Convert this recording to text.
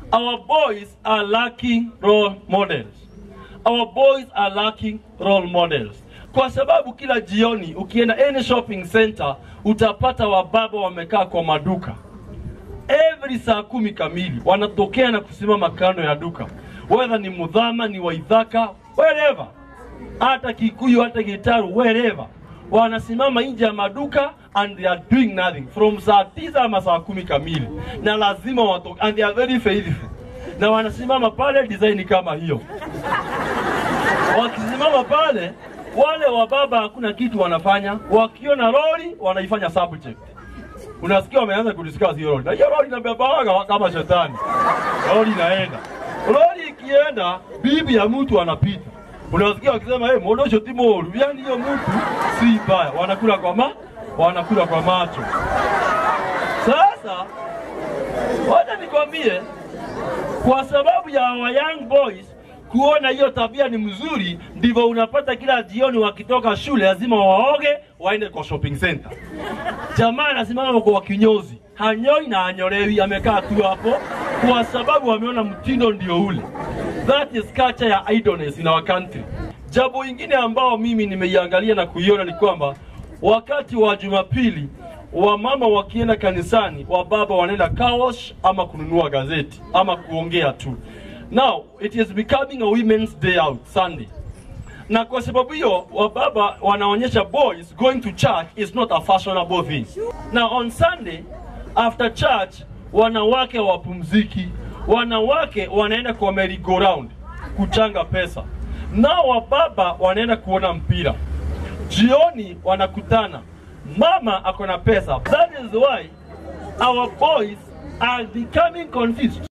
our boys are lacking role models. Our boys are lacking role models, kwa sababu kila jioni ukienda any shopping center utapata wababa wamekaa kwa maduka every saa kumi kamili wanatokea na kusimama kando ya duka, whether ni Mudhama, ni Waithaka, wherever, hata Kikuyu, hata Gitaru, wherever, wanasimama nje ya maduka and they are doing nothing from saa tisa ama saa kumi kamili, na lazima watoke and they are very faithful, na wanasimama pale design kama hiyo wakisimama pale, wale wababa hakuna kitu wanafanya, wakiona lori wanaifanya subject unasikia wameanza kudiscuss hiyo lori, na hiyo lori inabebaga kama shetani. Lori inaenda, lori ikienda, bibi ya mtu anapita, unasikia wakisema hey, modosho timoru, yani hiyo mtu si mbaya, wanakula kwa ma wanakula kwa macho. Sasa wacha nikwambie, kwa sababu ya our young boys kuona hiyo tabia ni mzuri, ndivyo unapata kila jioni wakitoka shule lazima waoge waende kwa shopping center. Jamaa anasimama kwa kinyozi, hanyoi na hanyolewi, amekaa tu hapo kwa sababu wameona mtindo ndio ule. That is culture ya idleness in our country. Jambo ingine ambao mimi nimeiangalia na kuiona ni kwamba wakati wa Jumapili wamama wakienda kanisani, wababa wanaenda kawash ama kununua gazeti ama kuongea tu. Now it is becoming a women's day out Sunday na kwa sababu hiyo wababa wanaonyesha boys going to church is not a fashionable thing. Na on Sunday after church wanawake wapumziki, wanawake wanaenda kwa merry go round kuchanga pesa, nao wababa wanaenda kuona mpira. Jioni wanakutana, mama ako na pesa. That is why our boys are becoming confused.